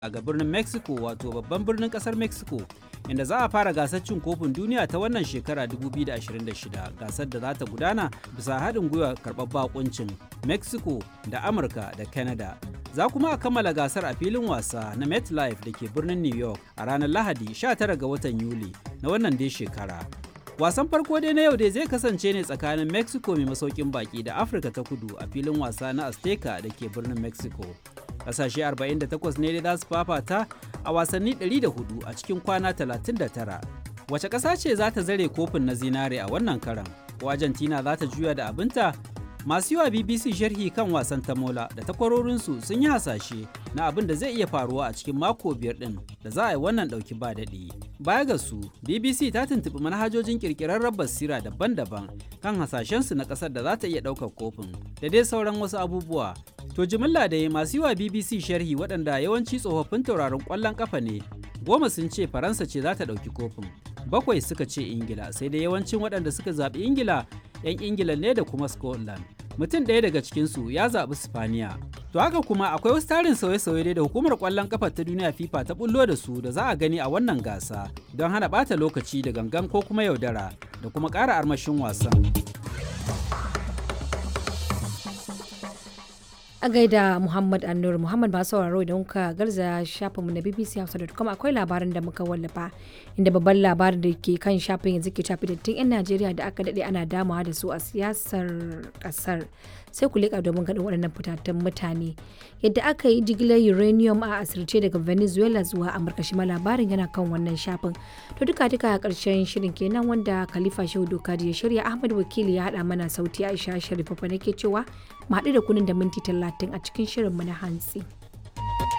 ga birnin Mexico wato babban birnin kasar Mexico inda za a fara gasar cin kofin duniya ta wannan shekara 2026 gasar da za ta gudana bisa haɗin gwiwa karɓar bakuncin Mexico da Amurka da Canada. Za kuma a kammala gasar a filin wasa na MetLife da ke birnin New York a ranar Lahadi 19 ga watan Yuli na wannan dai shekara. Wasan farko dai na yau dai zai kasance ne tsakanin Mexico mai masaukin baki da Afirka ta kudu a filin wasa na Azteca da ke birnin Mexico. Kasashe 48 ne dai za su fafata a wasanni 104 a cikin kwana 39. Wace ƙasa ce za ta zare kofin na zinare a wannan karan? Ko Argentina za ta juya da abinta? Masu yiwa BBC sharhi kan wasan tamola da takwarorinsu sun yi hasashe na abin da zai iya faruwa a cikin mako biyar ɗin da za a yi wannan ɗauki ba daɗi. Baya ga su, BBC ta tuntuɓi manhajojin ƙirƙirarren basira daban-daban kan hasashensu na ƙasar da za ta iya ɗaukar kofin da dai sauran wasu abubuwa. To jimilla da masu yiwa BBC sharhi waɗanda yawanci tsofaffin tauraron ƙwallon ƙafa ne, goma sun ce Faransa ce za ta ɗauki kofin. Bakwai suka ce Ingila, sai dai yawancin waɗanda suka zaɓi Ingila 'yan ingila ne da kuma scotland mutum ɗaya daga cikinsu ya zaɓi spaniya to haka kuma akwai wasu tarin sauye-sauye da hukumar ƙwallon ƙafa ta duniya fifa ta bullo da su da za a gani a wannan gasa don hana ɓata lokaci da gangan ko kuma yaudara da kuma ƙara armashin wasan a gaida muhammad annur muhammad masu sauraro idan kuka garza shafinmu na bbchausa.com akwai labarin da muka wallafa inda babban labarin da ke kan shafin yanzu ke shafi dattin 'yan najeriya da aka daɗe ana damawa da su a siyasar ƙasar sai ku leƙa domin ganin waɗannan fitattun mutane yadda aka yi jigilar uranium a asirce daga venezuela zuwa amurka shi ma labarin yana kan wannan shafin to duka duka a ƙarshen shirin kenan wanda khalifa shehu doka ya shirya ahmad wakili ya haɗa mana sauti aisha sharifa nake cewa mu haɗu da kunin da minti talatin a cikin shirinmu na hantsi.